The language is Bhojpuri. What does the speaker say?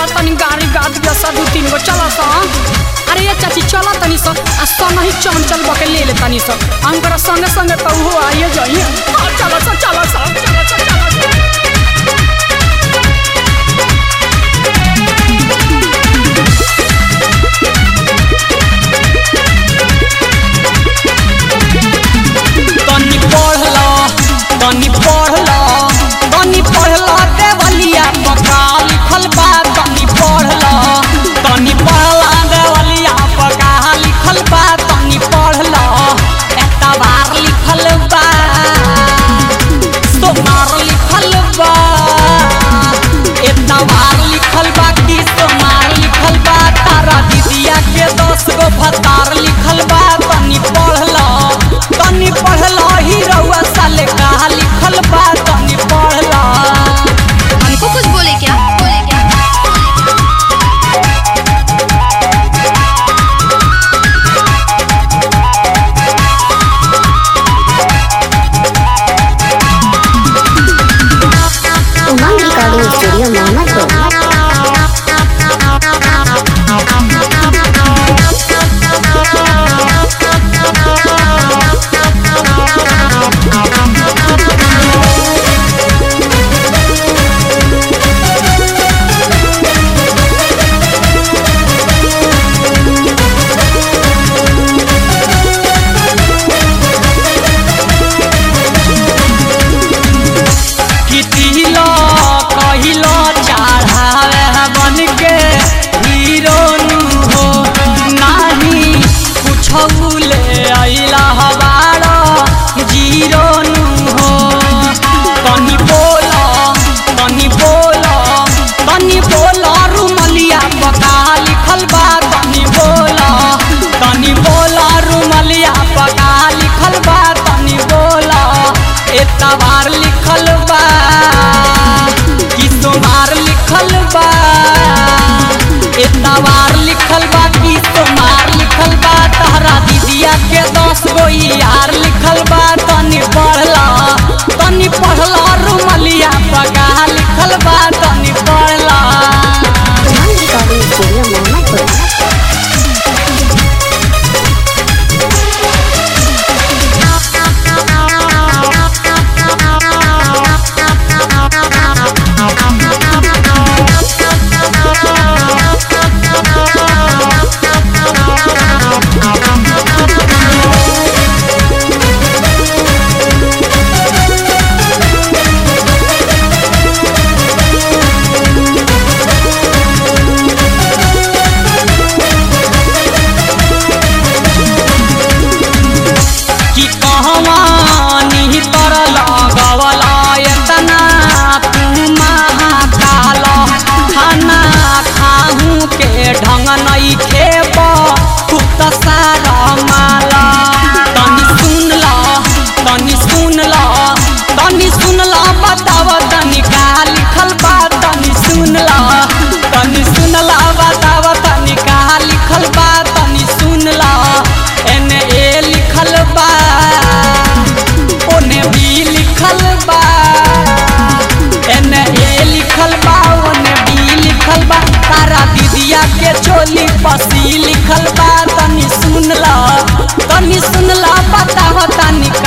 तनी गाड़ी गाद दिया सा दू तीन गो चला सा अरे ये चाची चला तनी सा आ संग ही चंचल बके ले ले तनी सा अंकर संगे संगे तो हो आइए जाइए आ चला सा चला सा चला सा चला सा तनी पढ़ला तनी पढ़ला तनी पढ़ला देवलिया पका लिखल बा तनी पढ़ला तनी पढ़ला देवलिया पका लिखल बा तनी पढ़ला एतबार लिखल बा सोमार लिखल बा एतबार लिखल बा कि सोमार लिखल बा तारा दीदिया के दस गो भतार लिखल बा तनी पढ़ला तनी पढ़ला ही रउआ साले कहा लिखल बा तनी पढ़ला हमको कुछ बोले क्या बोले क्या उमंग रिकॉर्डिंग स्टूडियो मोहम्मदपुर कितिलो कहिलो चढ़ावे बन के हीरो नु हो नाही कुछ ले अइला हवारो जीरो नु हो तनी बोला तनी बोला तनी बोला रुमलिया पका लिखल बा तनी बोला तनी बोला रुमलिया पका लिखल बा तनी बोला एतबार लिखल बा कि सोमार लिखल बा एतबार लिखल बा कि सोमार लिखल बा तहरा दीदिया के दस गो यार लिखल बा तनी पढ़ला तनी पढ़ला रुमलिया पका लिखल बा तनी पढ़ला उमंग रिकॉर्डिंग स्टूडियो मोहम्मदपुर कि कहवा निहितर लगवला एतना तू महाकाल खाना खाहू के ढंग नहीं खेब तू त सारा माला तनी सुन ल तनी सुन ल तनी सुन ल बताव तनी का लिखल बा तनी सुन ल तनी सुन ल बताव तनी का लिखल बा तनी सुन ल एने ए लिखल बा ओने बी लिखल बा एने ए लिखल बा ओने बी लिखल बा तारा दीदिया के चोली पसी लिखल बा तनी सुन ल तनी सुन ल बताव तनी